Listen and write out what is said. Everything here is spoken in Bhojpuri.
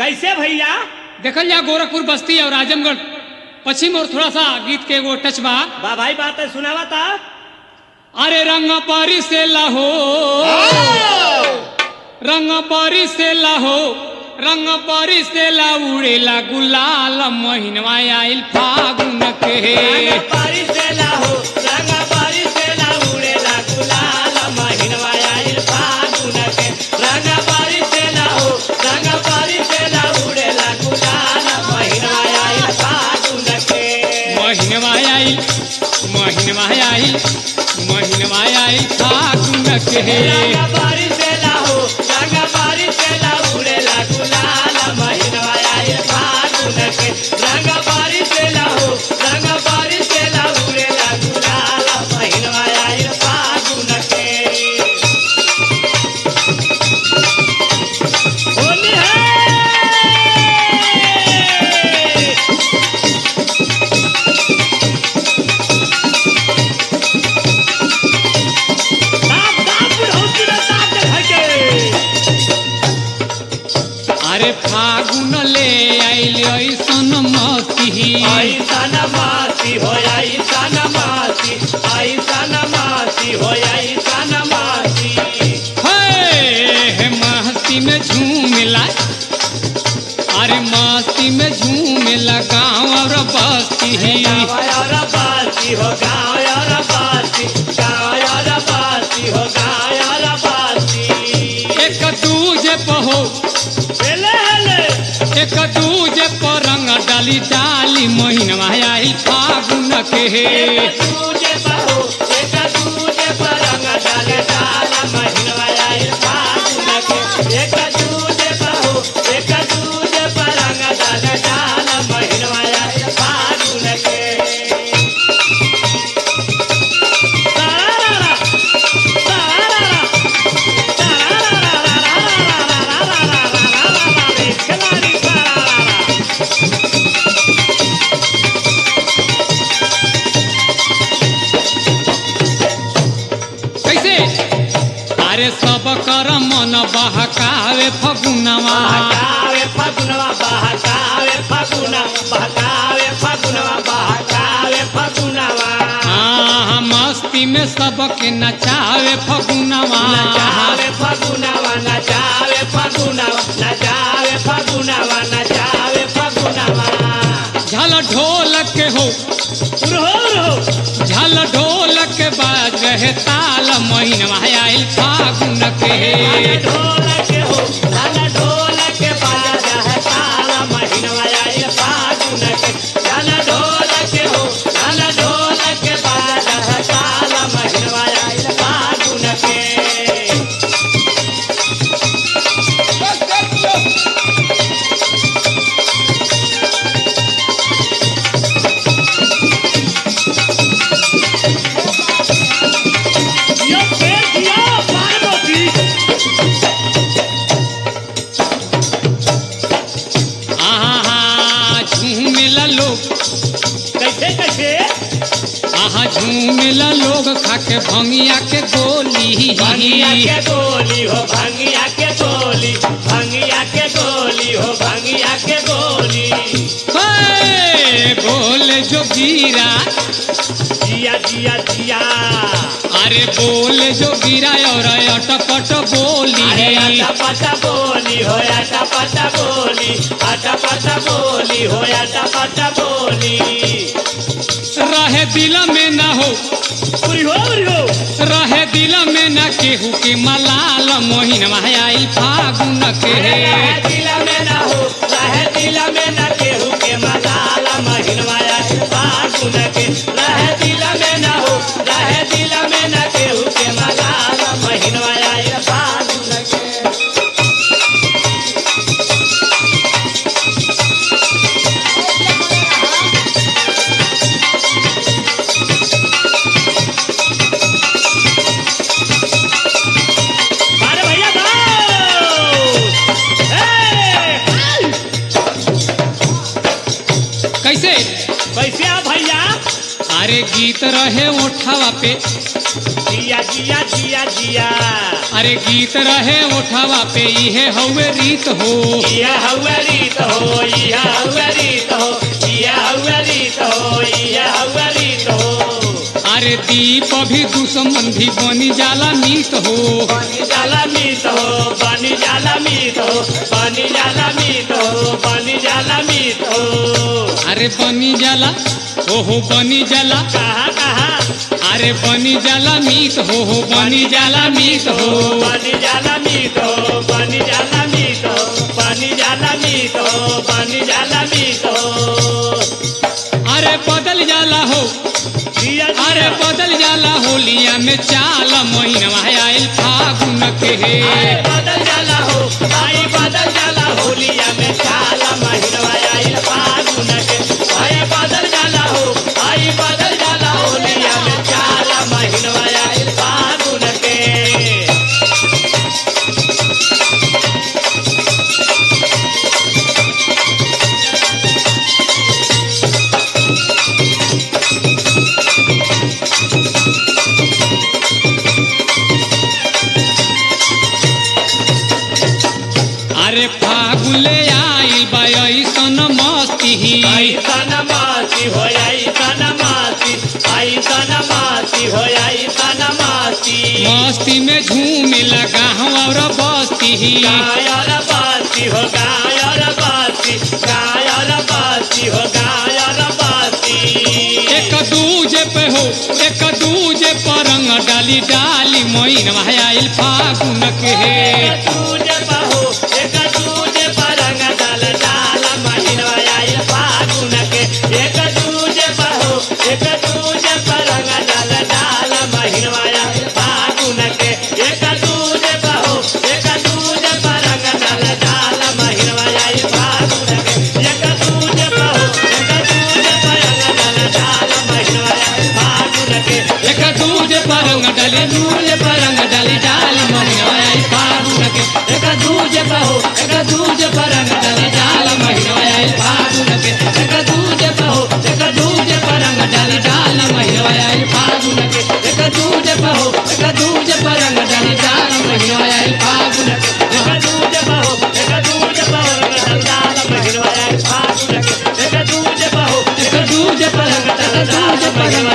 कैसे भैया देखल जा गोरखपुर बस्ती और आजमगढ़ पश्चिम और थोड़ा सा गीत के एगो टच बा बा भाई बात है सुनावा था अरे रंग पारी से लाहो रंग पारी से लाहो रंग पारी से ला उड़ेला गुलाल महीनवा आइल फागुन के बारिश से लाहो रंग बारिश से ला उड़ेला गुलाल महीनवा आइल फागुन के रंग बारिश से लाहो रंग बारिश से ला उड़ेला गुलाल महीनवा आइल फागुन के महीनवा आइल महीनवा आइल महीनवा आइल फागुन के रंग बारिश से लाहो रंग बारिश से ला उड़ेला गुलाल महीनवा आइल फागुन के रंग बारिश से लाहो रंग बारिश से ला उड़ेला गुलाल महीनवा आइल फागुन के होली है साफ साफ बुढ़ौती रे साफ के घर के अरे फागुन ले आइल ऐसन मती ऐसा नमासी हो ऐसा नमासी ऐसा नमासी हो ऐसा नमासी हे मस्ती में झूमेला अरे मस्ती में झूमेला गाँव और बस्ती गाँव और बासी हो गाँव और बासी गाँव और बासी हो गाँव और बासी एक दूजे पहो हेले हेले एक दूजे पर रंग डाली डाली महीनवा आई फागुन के एक दूजे बहो एक दूजे पर रंग डाले डाला महीनवा आइल फागुन के एक दूजे बहो एक दूजे पर रंग डाले डाला महीनवा आइल फागुन के तारारा तारारा तारारा खिलाड़ी तारारा कैसे अरे सब कर मन बहकावे फगुनवा बहकावे फगुनवा बहकावे फगुना बहकावे फगुनवा बहकावे फगुनवा हाँ मस्ती में सबके नचावे फगुनवा नचावे फगुनवा नचावे फगुनवा नचावे फगुनवा नचावे फगुनवा झल ढोल के हो रहो रहो झल ढोल के बाज रहे ताल महीनवा आइल फागुन के ढोल के हो धन ढोल के बाजा है ताला महीनवा आइल फागुन के धन ढोल के हो धन ढोल के बाजा है ताला महीनवा आइल फागुन के दियो फेर दियो पार्वती आहा झूमेला लोग कैसे कैसे आहा झूमेला लोग खाके भंगिया के गोली भंगिया के गोली हो भंगिया के गोली भंगिया के गोली हो भंगिया के गोली हे, बोले जो गिरा जिया जिया जिया अरे बोले जो गिरा और अटपट बोली अरे आटा पाटा बोली हो आटा पाटा बोली आटा पाटा बोली हो आटा पाटा बोली रहे दिल में ना हो उरी हो उरी हो रहे दिल में ना केहू के मलाल मोहिन आइल फागुन के रहे दिल में ना हो रहे दिल में ना केहू के मसाला महिनवाया फागुन के रहे दिल में ना हो रहे दिल में ना केहू के मसाला महिनवाया फागुन के अरे भैया भाऊ! ए! गीत रहे ओठावा पे जिया जिया जिया जिया अरे गीत रहे ओठावा पे इहे हवे रीत हो इया हवा रीत हो इया हवा रीत हो इया हवा रीत हो इया हवा रीत हो अरे दीप भी दुश्मन भी बनी जाला मीत हो बनी जाला मीत हो बनी जाला मीत हो बनी जाला मीत हो बनी जाला मीत हो अरे बनी जाला ओहो बनी जाला कहाँ कहाँ अरे बनी जाला मीत हो हो बनी जाला मीत हो बनी जाला मीत हो बनी जाला मीत हो बनी जाला मीत हो बनी जाला मीत हो अरे बदल जाला हो जिया अरे जिया बदल जाला होलिया में चाल महीनवा आयल फागुन के आए बदल जाला हो आई बदल जाला होलिया में काला महीनवा आइल फागुन के आए बदल जाला हो आई बदल जाला होलिया में काला महीनवा आइल फागुन के अरे फागुले आइल बा ऐसन मस्ती ऐसन मासी हो ऐसन मासी ऐसन मासी हो ऐसन मासी मस्ती में झूमे लगा और बस्ती गायर बासी हो गायर बासी गायर बासी हो गायर बासी एक दूजे पे हो एक दूजे पर रंग डाली डाली मोइन आयल फागुन के एक दूजे बहो एक दूजे पर रंग डाल डाल महीनवा आइल फागुन के एक दूजे बहो एक दूजे पर रंग डाल डाल महीनवा आइल फागुन के एक दूजे बहो एक दूजे पर रंग डाल डाल महीनवा आइल फागुन के एक दूजे बहो एक दूजे पर रंग डाल डाल महीनवा आइल फागुन के एक दूजे पर रंग डाली दूजे पर रंग डाली डाली मोइन आयल फागुन के एक दूजे पर हो एक दूजे पर रंग डाली डाल मोइन आयल फागुन के एक दूजे पर हो एक दूजे पर रंग डाली डाल मोइन आयल फागुन के एक दूजे पर हो एक दूजे पर रंग डाली डाल मोइन आयल फागुन के एक दूजे बहो एक दूजे बहो रंग डाल महीनवा आइल फागुन के एक दूजे बहो एक दूजे पर रंग डाली दूजे पर रंग